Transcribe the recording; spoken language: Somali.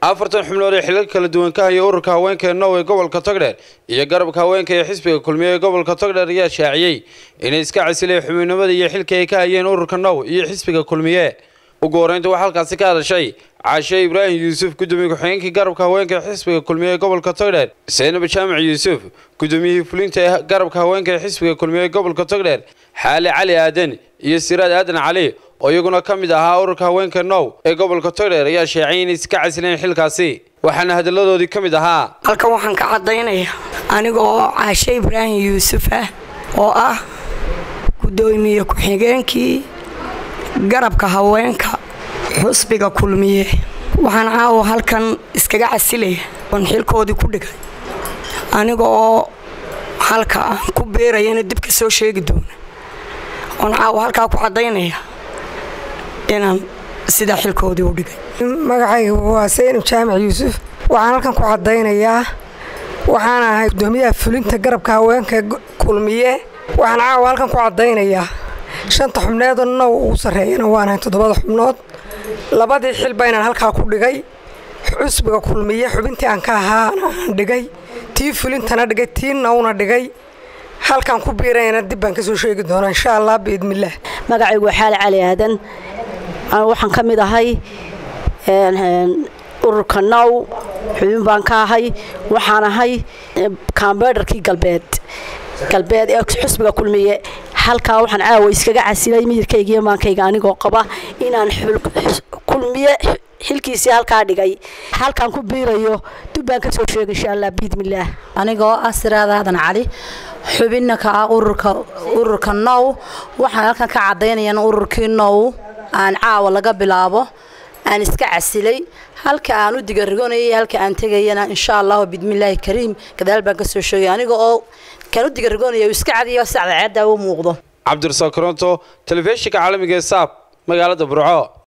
afartan xubnood ee xilal kala duwan ka haya ururka haweenka ee now ee gobolka togdheer iyo garabka haweenka ee xisbiga kulmiye ee gobolka togdheer ayaa shaaciyey inay iska casileen xubinimada iyo xilka ay ka hayeen ururka now iyo xisbiga kulmiye ugu horeynta waxaa halkaasi ka hadashay caashe ibraahim yuusuf gudoomiye ku-xigeenkii garabka haweenka ee xisbiga kulmiye ee gobolka togdheer seenab jaamac yuusuf gudoomiyihii fulinta ee garabka haweenka ee xisbiga kulmiye ee gobolka togdheer xaale cali aadan iyo siraad aadan cali oo iyaguna ka mid ahaa ururka haweenka now ee gobolka togdheer ayaa sheecay inay iska casileen xilkaasi waxaana hadalladoodii ka mid ahaa halkan waxaan ka caddaynaya aniga oo caashe ibraahim yuusuf ah oo ah gudoomiye ku-xigeenkii garabka haweenka xusbiga kulmiye waxaan caawa halkan iskaga casilaya oon xilkoodii ku dhigay aniga oo halka aan ku beerayana dib ka soo sheegi doona oon caawa halkaa ku caddaynaya inaan sidaa xilkoodii u dhigay magacayga waa saynab jaamac yuusuf waxaan halkan ku caddaynayaa waxaan ahay gudoomiyaha fulinta garabka haweenka kulmiye waxaan caawa halkan ku caddaynayaa shanta xubneedoo now ugu sarreeyana waanahay toddobada xubnood labadii xilba inaan halkaa ku dhigay xusbiga kulmiye xubintii aan ka ahaana aan dhigay tii fulintana dhigay tii nawna dhigay halkaan ku biirayana dib baan ka soo sheegi doonaa insha allah biidnillaah magacaygu waa xaali cali aadan waxaan ka mid ahay ururka now xubin baan ka ahay waxaan ahay kambeedharkii galbeed galbeed ee xusbiga kulmiye halkaa waxaan caawa iskaga casilay midabkayga iyo maankayga anigoo qaba inaan kulmiye xilkiisii halkaa dhigay halkaan ku biirayo dubbaan kasoo sheega insha allah biidnillaah anigoo ah siraad aadan cali xubinna ka ah ururka ururka now waxaan halkan ka caddaynaya in ururkii now aan caawa laga bilaabo aan iska casilay halka aan u digarigonayay halka aan tegayana insha allahu bidmillaahi kariim gadaal baan kasoo sheegay aniga oo kaan u digarigonaya iska cadiyo sacda ceedda u muuqdo cabdirasaaq koronto telefishinka caalamiga ee saab magaalada burco